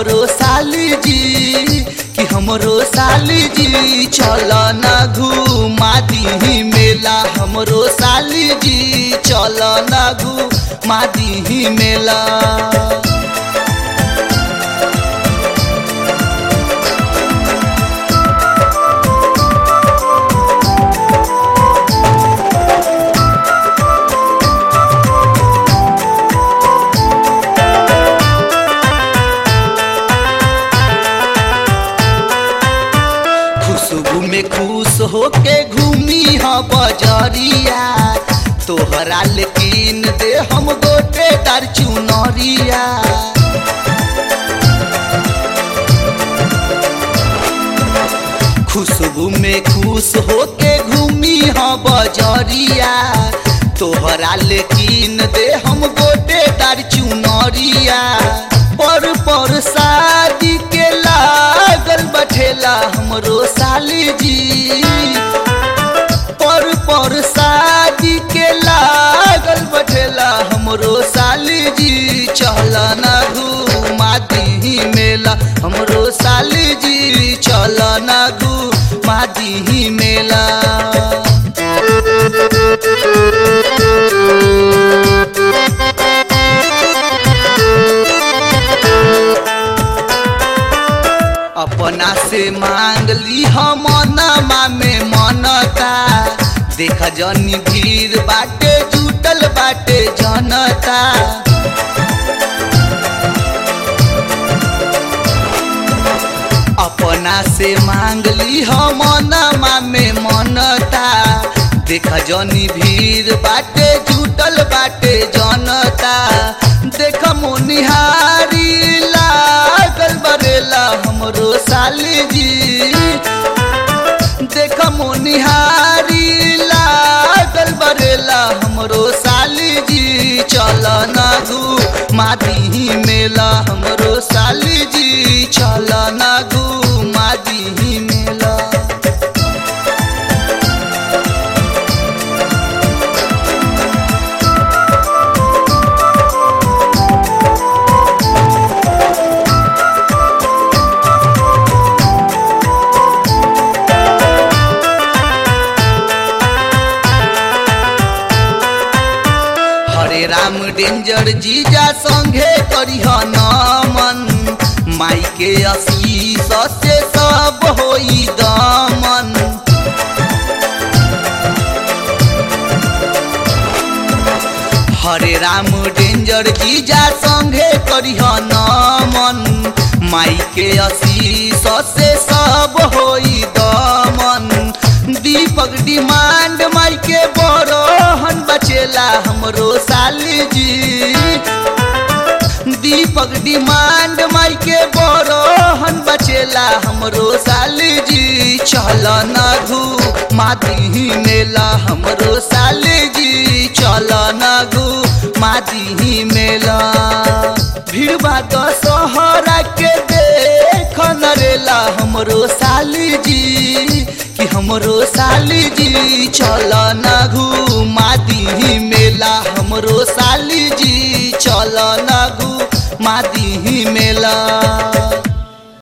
हमरो साली जी कि हमरो साली जी चल न घूमा दी मेला हमरो साली जी चल न घूमा दी मेला खुशबू में खुश होके घूमी ह बजरिया तोहरा लेकिन दे हम गोटे तार चुनरिया खुशबू में खुश होके घूमी ह बजरिया तोहरा लेकिन दे हम गोटे तार चुनरिया पर पर शादी के लागल बठेला हमरो साली जी पर पर शादी के लागल बठेला हमरो साली जी चल न घूमा दी मेला हमरो साली जी चल न घूमा दी मेला अपना से मांग ली हम नमा में मनता देख जनी भीड़ बाटे जुटल बाटे जनता अपना से मांग ली हम नमा में मनता देख जनी भीड़ बाटे जुटल बाटे जनता देख मोनिहारी लागल बरेला हमरो साली जी देख मोनिहारी लागल बरेला हमरो साली जी चल न घू मादी मेला हमरो साली जी चल न घू मादी मेला हरे राम डेंजर जीजा संगे करिह नमन माई के आशीष से सब होई दमन हरे राम डेंजर जीजा संगे करिह नमन माई के आशीष से सब होई दमन दीपक डिमांड माई के बड़हन बचेला हमरो साली जी दीपक डिमांड माई के बड़हन बचेला हमरो साली जी चल न घू मादी मेला हमरो साली जी चल न घू मादी मेला भीड़ बात सहरा के देख नरेला हमरो साली जी कि हमरो साली जी चल न घू मादी मेला हमरो साली जी चल न घू मादी मेला